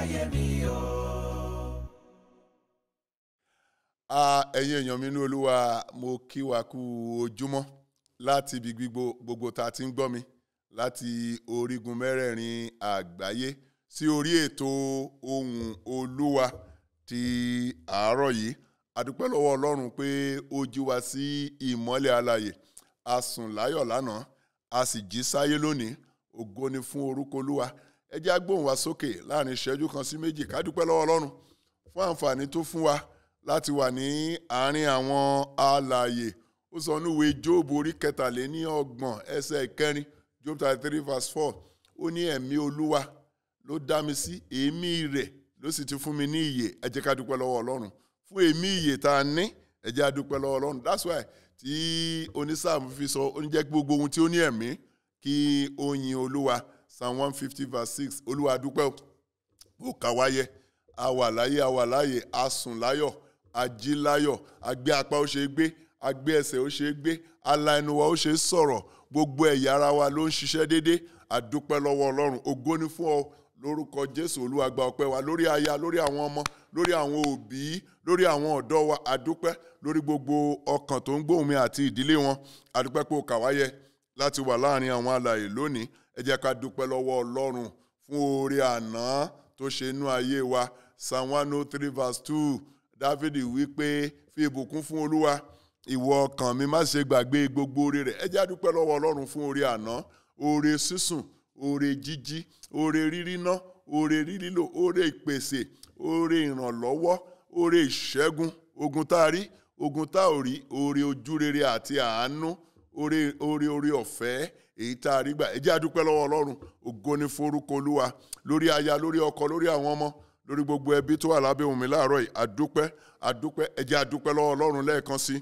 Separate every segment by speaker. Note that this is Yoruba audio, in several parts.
Speaker 1: ayé mi o.
Speaker 2: a ẹ̀yin èèyàn mi ní olúwa mo kí wa kú ojúmọ́ láti ibi gbogbo gbogbo tá a ti ń gbọ́ mi láti orígun mẹ́rẹ̀ẹ̀rin àgbáyé sí orí ètò ohùn olúwa ti àárọ̀ yìí adúpẹ́ lọ́wọ́ ọlọ́run pé ó jí wa sí ìmọ́lẹ̀ alààyè a sùn láyọ̀ lánàá a sì jí sáyé lónìí ògo ni fún orúkọ olúwa ẹ jẹ́ á gbóhùn wa sókè láàrin ìṣẹ́jú kan sí méjì ká dúpẹ́ lọ́wọ́ ọlọ́run fún àǹfààní tó fún wa láti wà ní àárín àwọn alààyè ó sọ níwèé jóòbù orí kẹtàléní ọgbọ̀n ẹsẹ̀ ìkẹrin job thirty three verse four ó ní ẹ̀mí olúwa ló dá mi sí èémí rẹ̀ ló sì ti fún mi ní ìyè ẹ jẹ́ ká dúpẹ́ lọ́wọ́ ọlọ́run fún èémí ìyè tá a ní ẹ jẹ́ á dúpẹ́ lọ́wọ́ ọlọ́run that's why tí onísáàmù fi sọ ó ní jẹ́ gbogbo ohun tí ó ní ẹ̀mí kí ó yin olúwa psalm one fifty verse six olúwa dúpẹ́ ó kà wáyé a wà láyé a wà láyé a sùn láyọ̀ a jí láyọ̀ a gbé apá ó ṣe é gbé a gbé ẹsẹ̀ ó ṣe é gbé ala ẹnu wa ó ṣe é sọ̀rọ̀ gbogbo ẹ̀yà ara wa ló ń ṣiṣẹ́ déédé a dúpẹ́ lọ́wọ́ ọlọ́run ògo ni fún ọ lórúkọ jésù olúwa gba ọpẹ́ wa lórí aya lórí àwọn ọmọ lórí àwọn òbí lórí àwọn ọ̀dọ́ wa a dúpẹ́ lórí gbogbo ọkàn tó ń gbóhùn mi àti ìdílé wọn a dúpẹ́ pé o kà wáyé láti wà láàrin àwọn alààyè lónìí ẹ jẹ́ ká dúpẹ́ lọ́wọ́ ọlọ́run fún oore àná tó ṣe inú ayé wa psalm one oh three verse two dávidi wí pé fi ìbùkún fún olúwa ìwọ ọkàn mi má ṣe gbàgbé gbogbo oore rẹ̀ ẹ jẹ́ á dúpẹ́ lọ́wọ́ ọlọ́run fún oore àná oore sísùn oore jíjí oore ríríná oore rírílò oore ìpèsè oore ìrànlọ́wọ́ oore ìṣẹ́gun ogun tá a rí ogun tá ò rí oore ojúrere àti àánú oore oore oore ọ̀fẹ́ èyí tá a rí gbà ẹ jẹ́ á dúpẹ́ lọ́wọ́ ọlọ́run ògo ni forúkọ olúwa lórí aya lórí ọkọ lórí àwọn ọmọ lórí gbogbo ẹbí tó wà lábẹ́ òun mi láàárọ̀ yìí àdúpẹ́ àdúpẹ́ ẹ jẹ́ á dúpẹ́ lọ́wọ́ ọlọ́run lẹ́ẹ̀kan sí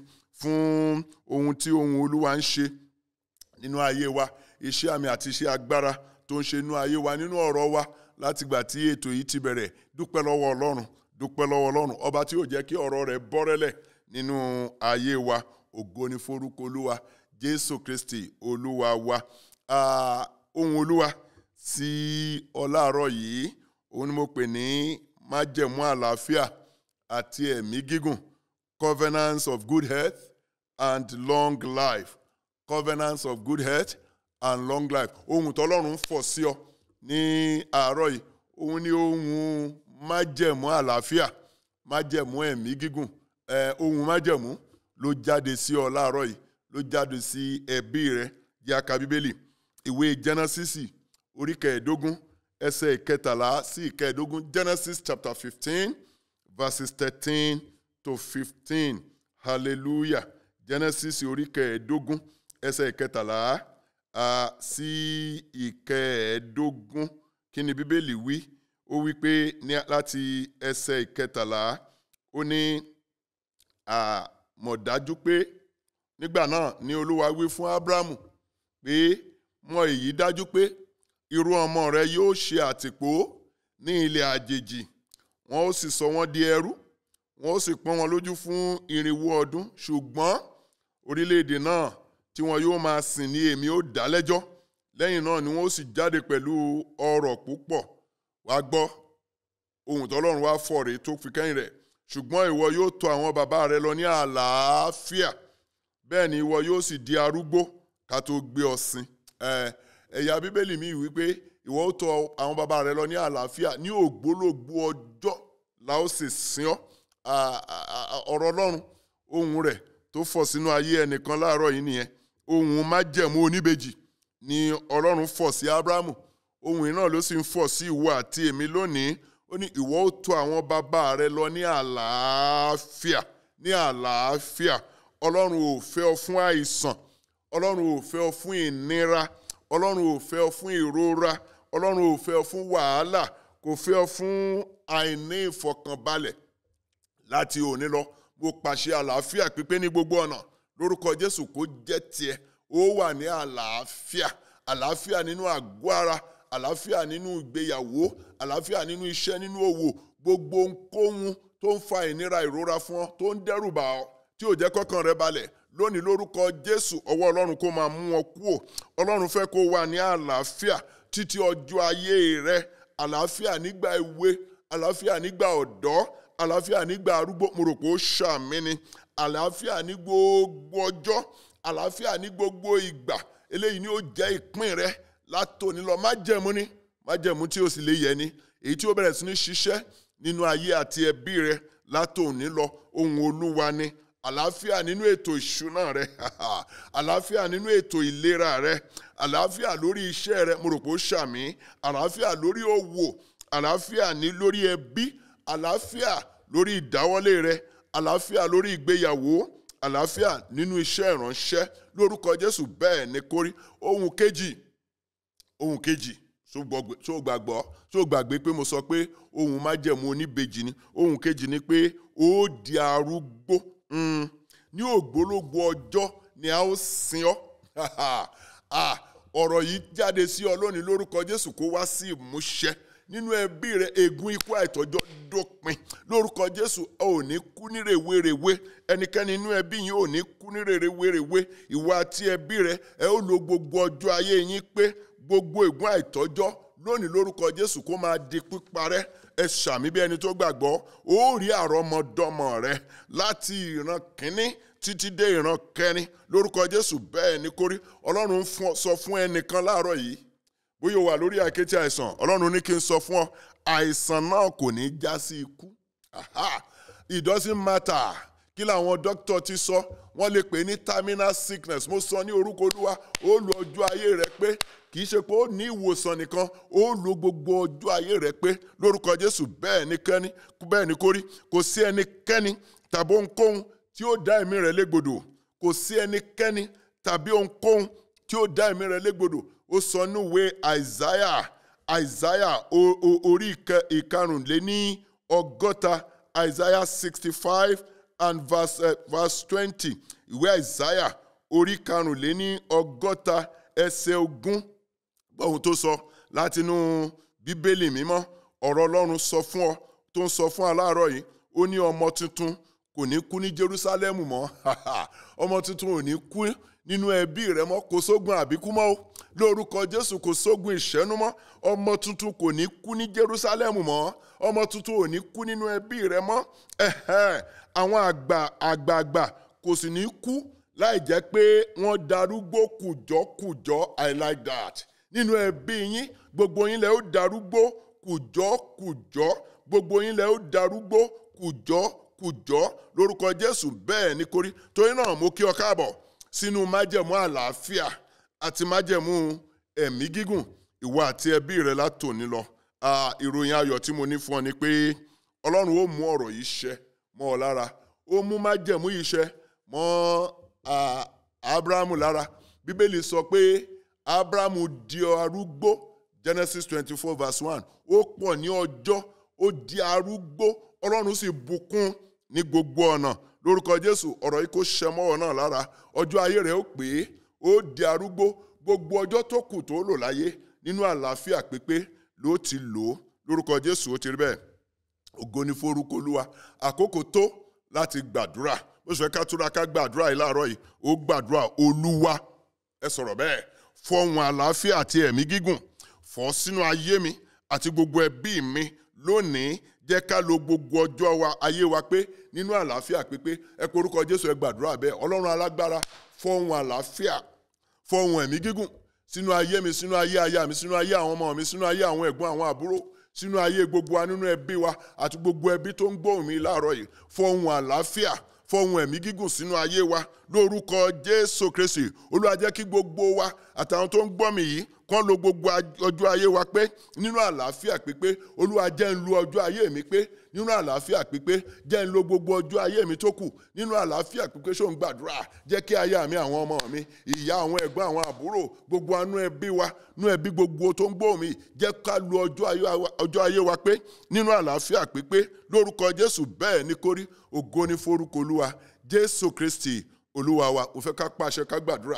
Speaker 2: fún ohun tí ohun olúwa ń ṣe nínú ayé wa iṣẹ́ àmì àti iṣẹ́ agbára tó ń ṣe nínú ayé wa nínú ọ̀rọ̀ wa láti gbà tí ètò yìí ti bẹ̀rẹ̀ dúpẹ́ lọ́wọ́ ọlọ́run dúpẹ́ lọ́wọ́ ọlọ́run ọba tí yóò jẹ́ kí ọ̀rọ̀ rẹ̀ bọ́rẹ́lẹ̀ nínú ayé wa ògo ni forúkọ olúwa jésù kristi olúwa wa Ah, ohun olúwa sí ọláàárọ̀ yìí òun ni mo pè ní májẹ̀mú àlàáfíà àti ẹ̀mí gígùn covenants of good health and long life covenants of good health and long life ohun tọ́lọ́run fọ̀ sí ọ ní àárọ̀ yìí òun ni ohun májẹ̀mú àlàáfíà májẹ̀mú ẹ̀mí gígùn ẹ̀ ohun májẹ̀mú ló jáde sí ọ láàárọ̀ yìí ló jáde sí ẹbí rẹ jẹ́ a ka bíbélì ìwé jẹ́nẹ́sísì orí kẹẹ̀ẹ́dógún ẹsẹ̀ ìkẹtàlá sí ìkẹẹ̀ẹ́dógún genesis chapter fifteen verses thirteen to fifteen hallelujah genesis orí kẹẹ̀ẹ́dógún ẹsẹ̀ ìkẹtàlá ah, sí ìkẹẹ̀ẹ́dógún kí ni bíbélì wí ó wí pé ní láti ẹsẹ̀ ìkẹtàlá ó ní ah, mọ̀ dájú pé nígbà náà ni olúwa wí fún abrahamu pé mọ̀ èyí dájú pé irú ọmọ rẹ yóò ṣe àtìpó ní ilẹ̀ àjèjì wọn ó sì sọ wọ́n di ẹrú wọn ó sì pọ́n wọn lójú fún irinwó ọdún ṣùgbọ́n orílẹ̀-èdè náà tí wọn yóò máa sìn ní èmi ó dá lẹ́jọ́ lẹ́yìn náà ni wọn ó sì jáde pẹ̀lú ọrọ̀ púpọ̀ wá gbọ́ ohun tọ́lọ́run wá fọ̀ rèé tó fi kẹ́yìn rẹ̀ ṣùgbọ́n ìwọ yóò tọ̀ àwọn bàbá rẹ lọ ní àlàáfíà bẹ́ẹ̀ ni ìwọ yóò sì di arúgbó ká tó gbé ọ sin ẹ ẹ̀yà bíbélì mi wípé ìwọ ó tọ̀ àwọn bàbá rẹ lọ ní àlàáfíà ní ògbólógbó ọjọ́ la ó sì sin ọ́ À- à- à- ọ̀rọ̀ ọlọ́run ohun rẹ̀ tó fọ̀ sínú ayé ẹnìkan láàárọ̀ yìí nìyẹn ohun májẹ̀mú oníbejì ni ọlọ́run fọ̀ sí ábráhámù ohun yìí náà ló sì ń fọ̀ sí ìwọ àti èmi lónìí ó ní ìwọ ó tọ̀ àwọn bàbá rẹ lọ ní àlàáfíà ní àlàáfíà ọlọ́run ò fẹ́ ọ fún àìsàn ọlọ́run ò fẹ́ ọ fún ìnira ọlọ́run ò fẹ́ ọ fún ìrora ọlọ́run ò fẹ́ ọ fún wàhálà kò fẹ́ ọ fún àìní ìfọkànbalẹ̀ láti òní lọ mo pàṣẹ àlàáfíà pípé ní gbogbo ọ̀nà lórúkọ jésù kó jẹ́ tiẹ̀ ó wà ní àlàáfíà àlàáfíà nínú àgọ́ ara àlàáfíà nínú ìgbéyàwó àlàáfíà nínú iṣẹ́ nínú òwò gbogbo ohunkóhun tó ń fa ìnira ìrora fún ọ tó ń dẹ́rù bà ọ́ tí ò jẹ́ kọ́kàn rẹ balẹ̀ lónìí lórúkọ jésù ọwọ́ ọlọ́run kó máa mú ọ kúò ọlọ́run fẹ́ kó wà ní àlàáfíà títí ọjọ́ ayé rẹ àlàáfíà nígbà èwe àlàáfíà nígbà ọ̀dọ́ àlàáfíà nígbà arúgbó mo rò pé ó ṣàmì ni àlàáfíà ní gbogbo ọjọ́ àlàáfíà ní gbogbo ìgbà eléyìí ni ó jẹ́ ìpín rẹ látòní lọ májẹ̀mú ni májẹ̀mú tí ó sì lè yẹ ni èyí tí ó bẹ̀rẹ̀ sí ní ṣiṣẹ́ nínú ayé àti ẹbí rẹ látòní lọ ohun olúwa ni àlàáfíà nínú ètò ìṣúná rẹ àlàáfíà nínú ètò ìlera rẹ àlàáfíà lórí iṣẹ́ rẹ mo rò pé ó ṣàmì àlàáfíà lórí òwò àlàáfíà ní lórí ẹbí àlàáfíà lórí ìdáwọ́lé rẹ àlàáfíà lórí ìgbéyàwó àlàáfíà nínú iṣẹ́ ìránṣẹ́ lórúkọ Jésù bẹ́ẹ̀ ni kórí ohun kejì ohun kejì ṣó gbàgbọ́ ṣó gbàgbé pé mo sọ pé ohun májẹ̀mú oníbejì ni ohun kejì ni pé ó di arúgbó ní ògbólógbò ọjọ́ ni a ó sin ọ́ ọ̀rọ̀ yìí jáde sí ọ lónìí lórúkọ Jésù kó wá sí ìmúṣẹ nínú ẹbí rẹ ègún ikú àìtọ́jọ́ dópin lórúkọ Jésù ẹ ò ní kú ní rèwerèwe ẹnikẹ́ni nínú ẹbí yín ò ní kú ní rèwerèwe ìwà àti ẹbí rẹ ẹ ó lo gbogbo ọjọ́ ayé yín pé gbogbo ègún àìtọ́jọ́ lónìí lórúkọ Jésù kó máa di píparẹ́ ẹ ṣàmì bí ẹni tó gbàgbọ́ ó rí àrọ́mọdọ́mọ rẹ láti ìran kínní títí dé ìran kẹrin lórúkọ Jésù bẹ́ẹ̀ ni kórí Ọlọ́run sọ fún ẹnìkan láàárọ̀ yìí bóyá o wà lórí àkété àìsàn Ọlọ́run ní kí n sọ fún ọ àìsàn náà kò ní já sí ikú it doesn't matter kí làwọn dókítà ti sọ wọ́n lè pè ní terminal sickness mo sọ ní orúkọ Olúwa ó lu ọjọ́ ayé rẹ pé kì í ṣe pé ó ní ìwòsàn nìkan ó lo gbogbo ọjọ́ ayé rẹ pé lórúkọ Jésù bẹ́ẹ̀ ni kẹ́ni bẹ́ẹ̀ ni kórí kò sí ẹnikẹ́ni tàbí ohunkóhun tí ó dá ẹ̀mí rẹ̀ légbodò kò sí ẹnikẹ́ni tàbí ohunkóhun tí ó dá ẹ̀mí rẹ̀ légbodò ó sọ níwèé àìsáyà àìsáyà orí ìkarùnléní ọgọ́ta àìsáyà sixty five and verse, uh, verse twenty ìwé àìsáyà orí karùnléní ọgọ́ta ẹsẹ̀ ogún gbọ́ ohun tó sọ látinú bíbélì mímọ́ ọ̀rọ̀ ọlọ́run sọ fún ọ tó ń sọ fún aláàárọ̀ yìí ó ní ọmọ tuntun kò ní kú ní Jerúsálẹ́mù mọ́ ọmọ tuntun ò ní kú nínú ẹbí rẹ mọ́ kò sógun àbíkú mọ́ o lórúkọ Jésù kò sógun ìṣẹ́nu mọ́ ọmọ tuntun kò ní kú ní Jerúsálẹ́mù mọ́ ọmọ tuntun ò ní kú nínú ẹbí rẹ mọ́ àwọn àgbà àgbààgbà kò sì ní kú láì jẹ́ pé wọ́n darúgbó kùjọ́kùjọ́ I like that nínú ẹbí yín gbogbo yín lẹ ó darúgbó kùjọ́kùjọ́ gbogbo yín lẹ ó darúgbó kùjọ́kùjọ́ lórúkọ Jésù bẹ́ẹ̀ ni kórí torí náà mo kí ọ káàbọ̀ sínú májẹ̀mú àlàáfíà àti májẹ̀mú ẹ̀mí gígùn ìwọ àti ẹbí rẹ látòní lọ ìròyìn ayọ̀ tí mo ní fún ọ ni pé Ọlọ́run ó mú ọ̀rọ̀ yìí ṣẹ mọ́ ọ lára ó mú májẹ̀mú yìí ṣẹ mọ́ Abrahamu lára Bíbélì sọ pé Abrahamu di arúgbó Genesis twenty four verse one ó pọ̀ ní ọjọ́ ó di arúgbó Ọlọ́run sì bùkún ní gbogbo ọ̀nà lórúkọ Jésù ọ̀rọ̀ yìí kò ṣẹ mọ́wọ́ náà lára ọjọ́ ayé rẹ̀ ó pé ó di arúgbó gbogbo ọjọ́ tó kù tó lò láyé nínú àlàáfíà pípé ló ti lò ó lórúkọ Jésù ó ti rí bẹ́ẹ̀ ògo ni forúkọ Olúwa àkókò tó láti gbàdúrà bó ṣe ká túra ká gbàdúrà yìí láàárọ̀ yìí ó gbàdúrà Olúwa ẹ sọ̀rọ̀ bẹ́ẹ̀ fọ̀hùn àlàáfíà àti ẹ̀mí gígùn fọ̀ sínú ayé mi àti gbogbo ẹbí mi lónìí jẹ́ ká lo gbogbo ọjọ́ wa ayé wa pé nínú àlàáfíà pípé ẹ kó orúkọ Jésù ẹ gbàdúrà bẹ́ẹ̀ Ọlọ́run alágbára fọ̀hùn àlàáfíà fọ̀hùn ẹ̀mí gígùn sínú ayé mi sínú ayé aya mi sínú ayé àwọn ọmọ mi sínú ayé àwọn ẹ̀gbọ́n àwọn àbúrò sínú ayé gbogbo wa nínú ẹbí wa àti gbogbo ẹbí tó ń gbóhùn mi láàárọ̀ yìí fọ̀hùn àlàáfíà fọ̀hùn ẹ̀mí gígùn sínú ayé wa lórúkọ Jésù Kristi Olúwa jẹ́ kí gbogbo wa àtàwọn tó ń gbọ́ mi yìí kán lo gbogbo ọjọ́ ayé wa pé nínú àlàáfíà pípé Olúwa jẹ́ ń lo ọjọ́ ayé mi pé nínú àlàáfíà pípé jẹ́ ń lo gbogbo ọjọ́ ayé mi tó kù nínú àlàáfíà pípé ṣó ń gbàdúrà jẹ́ kí aya mi àwọn ọmọ mi ìyá àwọn ẹ̀gbọ́n àwọn àbúrò gbogbo anú ẹbí wa nú ẹbí gbogbo tó ń gbóhùn mi jẹ́ ká lo ọjọ́ ayé wa pé nínú àlàáfíà pípé lórúkọ Jésù bẹ́ẹ̀ ni kórí ògo ni forúkọ Olúwa Jésù Kristi Olúwa wa ò fẹ́ ká pàṣẹ ká gbàdúrà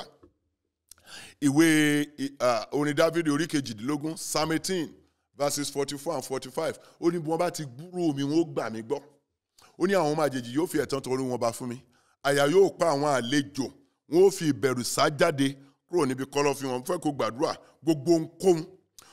Speaker 2: ìwé orin Dáfídì orí kejìdínlógún psalm eighteen verses forty four and forty five ó ní bí wọ́n bá ti gbúrò mi wọ́n ó gbà mí gbọ́ ó ní àwọn ọmọ àjèjì yóò fi ẹ̀tàn torí wọn bá fún mi àyà yóò pa àwọn àlejò wọn ó fi ìbẹ̀rù sá jáde kúrò níbi kọ́lọ́fín wọn fẹ́ kó gbàdúrà gbogbo ohunkóhun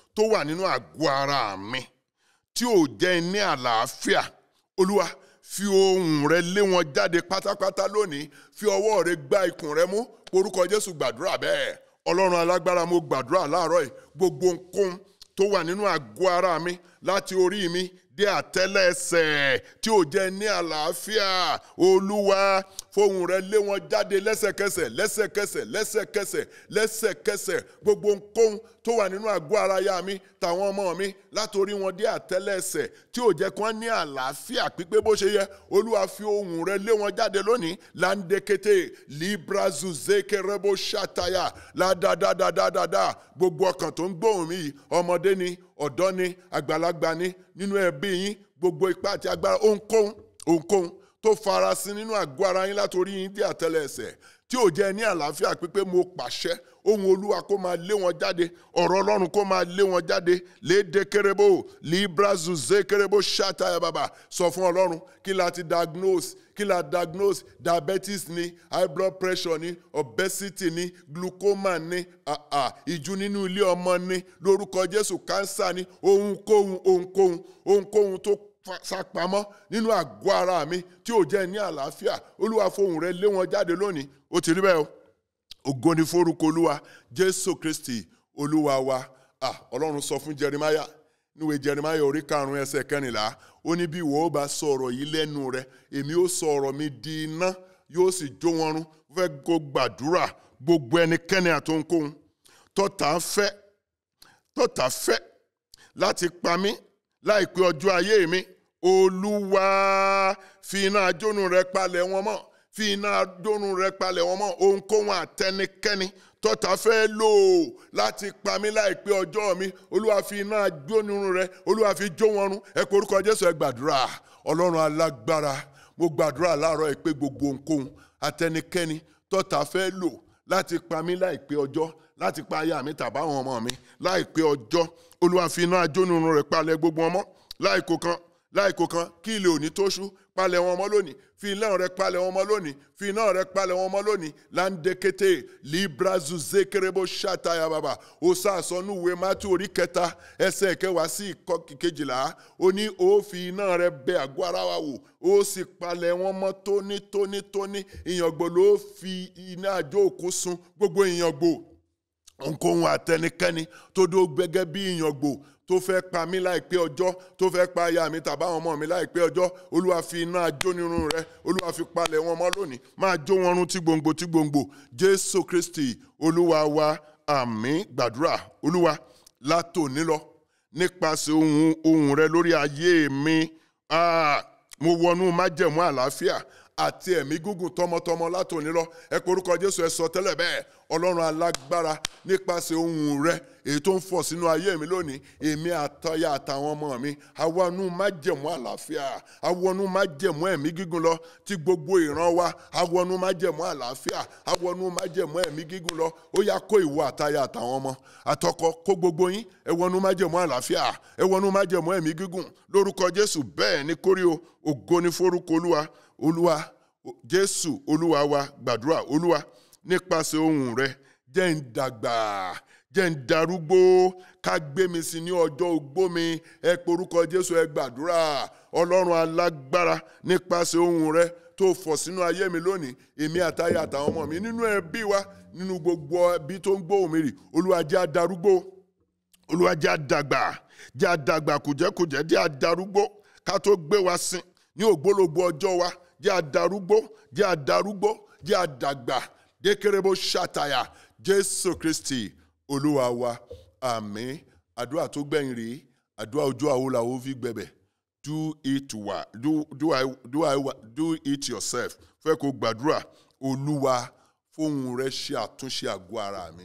Speaker 2: tó wà nínú àgọ́ ara mi tí ò jẹ́ ní àlàáfíà olúwa fi ohùn rẹ lé wọn jáde pátápátá lónìí fi ọwọ́ rẹ gbá ikùn rẹ mú orúkọ jésù gbàdúrà bẹ́ẹ̀ ọlọ́run alágbára mo gbàdúrà láàárọ̀ yìí gbogbo nǹkan tó wà nínú àgọ́ ara mi láti orí mi dé àtẹ́lẹsẹ̀ tí ò jẹ́ ní àlàáfíà olúwa fohùn rẹ lé wọn jáde lẹ́sẹ̀kẹsẹ̀ lẹ́sẹ̀kẹsẹ̀ lẹ́sẹ̀kẹsẹ̀ lẹ́sẹ̀kẹsẹ̀ gbogbo nǹkan tó wà nínú àgọ́ ara ya mi tàwọn ọmọ mi látòrí wọn dé àtẹ́lẹsẹ̀ tí ò jẹ́ kí wọ́n ní àlàáfíà pípé bó ṣe yẹ olúwa fi ohùn rẹ lé wọn jáde lónìí láńdékété librazu zekerebo ṣàtàyà ládàdàdàdàdà gbogbo ọkàn tó ń gbóhùn mi yìí ọmọdé ni ọ̀dọ́ ni àgbàlagbà ni nínú ẹbí yín gbogbo ipá àti agbára ohunkóhun ohunkóhun tó farasin nínú àgọ́ ara yín látòrí yín dé àtẹ́lẹsẹ̀ tí ò jẹ́ ní àlàáfíà pípé mo pàṣẹ ohun olúwa kó máa lé wọn jáde ọ̀rọ̀ ọlọ́run kó máa lé wọn jáde léde kérébó librazu zé kérébó ṣàtàyà bàbà sọ fún ọlọ́run kí la ti diagnose kí la diagnose diabetes ni high blood pressure ni obesity ni glaucoma ni ah, ah, ìjú nínú ilé ọmọ ni lórúkọ jésù cancer ni ohunkóhun ohunkóhun ohunkóhun tó sápamọ́ nínú àgọ́ ara mi tí ò jẹ́ ní àlàáfíà olúwa fohùn rẹ lé wọn jáde lónìí ó ti rí bẹ́ẹ̀ o ògo ni forúkọ olúwa jésù kristi olúwa wa ah ọlọ́run sọ fún jeremiah níwèé jeremiah orí karùn-ún ẹsẹ̀ kẹrìnlá ó ní bí ìwọ ó bá sọ ọ̀rọ̀ yìí lẹ́nu rẹ èmi ó sọ ọ̀rọ̀ mi di iná yóò sì jó wọn run fẹ́ kó gbàdúrà gbogbo ẹnikẹ́ni àtòǹkóhun tọ́ta fẹ́ tọ́ta fẹ́ láti pa mí láìpẹ́ ọjọ́ ayé mi olúwa fi iná ajónu rẹ palẹ̀ wọn mọ́ fi iná ajónu rẹ palẹ̀ wọn mọ́ ohunkóhun àtẹnikẹ́ni tọ́ta fẹ́ lò ó láti pa mí láìpẹ́ ọjọ́ mi olúwa fi iná ajónu rẹ olúwa fi jó wọn run ẹ kó orúkọ jésù ẹ gbàdúrà ọlọ́run alágbára mo gbàdúrà láàárọ̀ ẹ pé gbogbo ohunkóhun àtẹnikẹ́ni tọ́ta fẹ́ lò láti pa mí láìpẹ́ ọjọ́ láti pa aya mi tàbáwọn ọmọ mi láìpẹ́ ọjọ́ olúwa fi iná ajónu rẹ palẹ̀ gbogbo wọn mọ́ láìkó kan láìkó kan kí ilé òní tó ṣú palẹ̀ wọn mọ́ lónìí fi iná rẹ palẹ̀ wọn mọ́ lónìí fi iná rẹ palẹ̀ wọn mọ́ lónìí láńdékété librazu zekerebo ṣàtàyà bàbà ó sàsọnù ìwé mátí orí kẹta ẹsẹ̀ kẹwàá sí ìkọ́ kejìlá ó ní ó fi iná rẹ bẹ àgọ́ ara wa wò ó sì palẹ̀ wọn mọ́ tónítónítóní ìyàngbò ló fi iná àjò òkú sun gbogbo ìyàngbò ohunkóhun àtẹnikẹ́ni tó dó gbẹ́gẹ́ bí ìyàngbò tó fẹ́ pa mí láìpẹ́ ọjọ́ tó fẹ́ pa aya mi tàbá àwọn ọmọ mi láìpẹ́ ọjọ́ olúwa fi iná ajónirun rẹ olúwa fi palẹ̀ wọn mọ́ lónìí máa jó wọn run tí gbòǹgbò tí gbòǹgbò jésù kristi olúwa wa àmín gbàdúrà olúwa látòní lọ nípasẹ̀ ohun ohun rẹ lórí ayé mi ah, mo wọnú májẹ̀mú àlàáfíà àti ẹ̀mí gígùn tọmọtọmọ látòní lọ ẹ pé orúkọ jésù ẹ sọ tẹ́lẹ̀ bẹ́ẹ̀ ọlọ́run alágbára nípasẹ̀ ohun rẹ èyí tó ń fọ̀ sínú ayé mi lónìí èmi àtọyà àtàwọn ọmọ mi awọnú májẹ̀mú àlàáfíà awọnú májẹ̀mú ẹ̀mí gígùn lọ tí gbogbo ìran wa awọnú májẹ̀mú àlàáfíà awọnú májẹ̀mú ẹ̀mí gígùn lọ ó yá kó ìwọ àtayà àtàwọn ọmọ àtọkọ kó gbogbo yín ẹ wọnú májẹ̀mú àlàáfíà ẹ wọnú májẹ̀mú ẹ̀mí gígùn lórúkọ jésù bẹ́ẹ̀ ni kórí o ògo ni forúkọ olúwa olúwa jésù olúwa wa gbàdúrà olúwa nípasẹ̀ ohùn rẹ jẹ́ ń dàgbà jẹ́ ń darúgbó ká gbé mi sí ní ọjọ́ ogbó mi ẹ porúkọ jésù ẹ gbàdúrà ọlọ́run alágbára nípasẹ̀ ohùn rẹ tó fọ̀ sínú ayé mi lónìí èmi àtayé àtàwọn ọmọ mi nínú ẹbí wa nínú gbogbo ẹbí tó ń gbóhùn mi rì olúwa jẹ́ adarúgbó olúwa jẹ́ àdàgbà jẹ́ àdàgbà kùjẹ́kùjẹ́ jẹ́ àdarúgbó ká tó gbé wa sin ní ògbólógbò ọjọ́ wa jẹ́ àdarúgbó jẹ́ àdarúgbó jẹ́ àdàgbà dékèrèbó ṣàtàyà jésù kristi olúwa wa àmín àdúrà tó gbẹ̀yìn rèé àdúrà ojú àwo làwọn fi gbẹ̀bẹ̀ do it wa do do I do I do it yourself fẹ́ kó gbàdúrà olúwa fóun rẹ ṣe àtúnṣe àgọ́ ara mi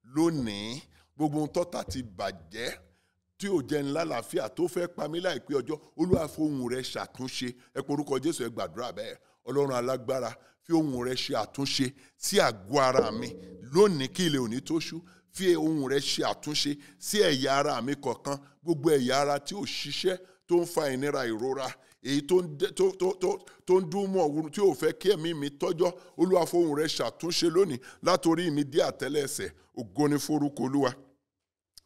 Speaker 2: lónìí gbogbo ohun tọ́ta ti bàjẹ́ tí ò jẹ́ ńlá làáfíà tó fẹ́ pa mí láìpẹ́ ọjọ́ olúwa fohùn rẹ ṣàtúnṣe ẹ porúkọ jésù ẹ gbàdúrà bẹ́ẹ̀ ọlọ́run alágbára fi ohùn rẹ ṣe àtúnṣe sí àgọ́ ara mi lónìí kí ilẹ̀ òní tó ṣú fi ohùn rẹ ṣe àtúnṣe sí ẹ̀yà ara mi kọ̀ọ̀kan gbogbo ẹ̀yà ara tí ò ṣiṣẹ́ tó ń fa ìnira ìrora èyí tó ń dé- tó- tó- tó- tó ń dún mọ́ òun tí ò fẹ́ kí ẹ̀mí mi tọ́jọ́ olúwa fohùn rẹ ṣàtúnṣe lónìí látòrí mi dé àtẹ́lẹsẹ̀ ògo ni forúkọ olúwa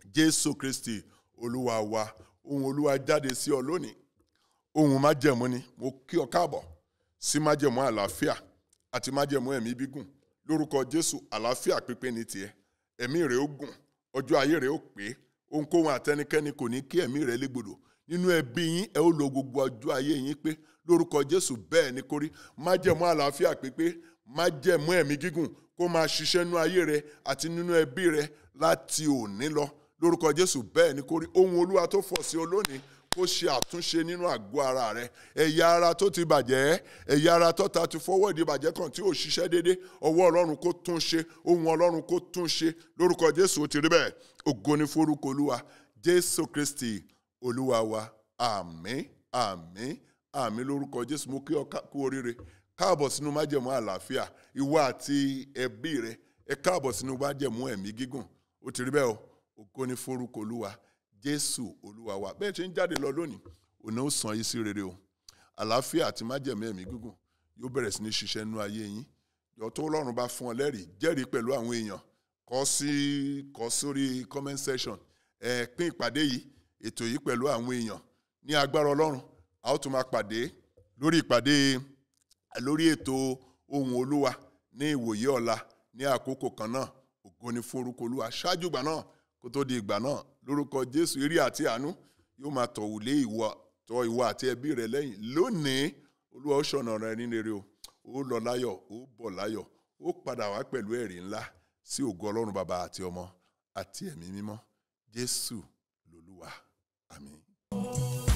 Speaker 2: jésù kristi olúwa wa ohun olúwa jáde sí ọ lónìí ohun májẹ̀mú ni mo kí ọ káàbọ̀ sí májẹ̀mú àlàáfíà àti májẹ̀mú ẹ̀mí gígùn lórúkọ jésù àlàáfíà pípé ní tiẹ̀ ẹ̀mí rẹ̀ ó gùn ọjọ́ ayé rẹ̀ ó pé ohunkóhun àtẹnikẹ́ni kò ní kí ẹ̀mí rẹ̀ légbodò nínú ẹbí yín ẹ ó lo gbogbo ọjọ́ ayé yín pé lórúkọ jésù bẹ́ẹ̀ ni kórí májẹ̀mú àlàáfíà pípé májẹ̀mú ẹ̀mí gígùn kó máa ṣiṣẹ́ nínú ayé rẹ àti nínú ẹbí rẹ láti òní lọ lórúkọ jésù bẹ́ẹ̀ ni kórí ohun olúwa tó fọ̀ sí ọ lónìí kó ṣe àtúnṣe nínú àgọ́ ara rẹ ẹ̀yà ara tó ti bàjẹ́ ẹ̀yà ara tó ta ti fọwọ́ ìdí bàjẹ́ kan tí ò ṣiṣẹ́ déédé ọwọ́ ọlọ́run kó tún ṣe ohun ọlọ́run kó tún ṣe lórúkọ jésù ó ti rí bẹ́ẹ̀ ògo ni forúkọ olúwa jésù kristi olúwa wa àmín àmín àmín lórúkọ jésù mo kí ọ kú oríire káàbọ̀ sínú májẹ̀mú àlàáfíà ìwọ àti ẹbí rẹ ẹ káàbọ̀ sínú májẹ̀mú ẹ̀mí gígùn ó ti rí bẹ́ẹ̀ o ògo ni forúkọ olúwa jésù olúwa wa bẹ́ẹ̀ ṣe ń jáde lọ lónìí òní ó sàn yín sí rere o àlàáfíà àti májẹ̀mú ẹ̀mí gígùn yóò bẹ̀rẹ̀ sí ní ṣiṣẹ́ nínú ayé yín yọ tó lọ́run bá fún ọ lẹ́rìí jẹ́rìí pẹ̀lú àwọn èèyàn kọ sí kọ sórí comment section ẹ pín ìpàdé yìí ètò yìí pẹ̀lú àwọn èèyàn ní agbára ọlọ́run a ó tún máa pàdé lórí ìpàdé lórí ètò ohun olúwa ní ìwòye ọ̀la ní àkókò kan náà ògo ni fún orúkọ olúwa ṣáájú ìgbà náà kó tó di ìgbà náà lórúkọ jésù eré àti àánú yóò máa tọ̀ wùlé ìwọ tọ̀ ìwọ àti ẹbí rẹ lẹ́yìn lónìí olúwa ó ṣọ̀nà rẹ ní rere o ó lọ láyọ̀ ó bọ̀ láyọ̀ ó padà wá pẹ̀lú ẹ̀rí ńlá sí ògo ọlọ́run bàbá àti ọmọ àti ẹ̀mí mímọ́ jésù lolúwa àmín.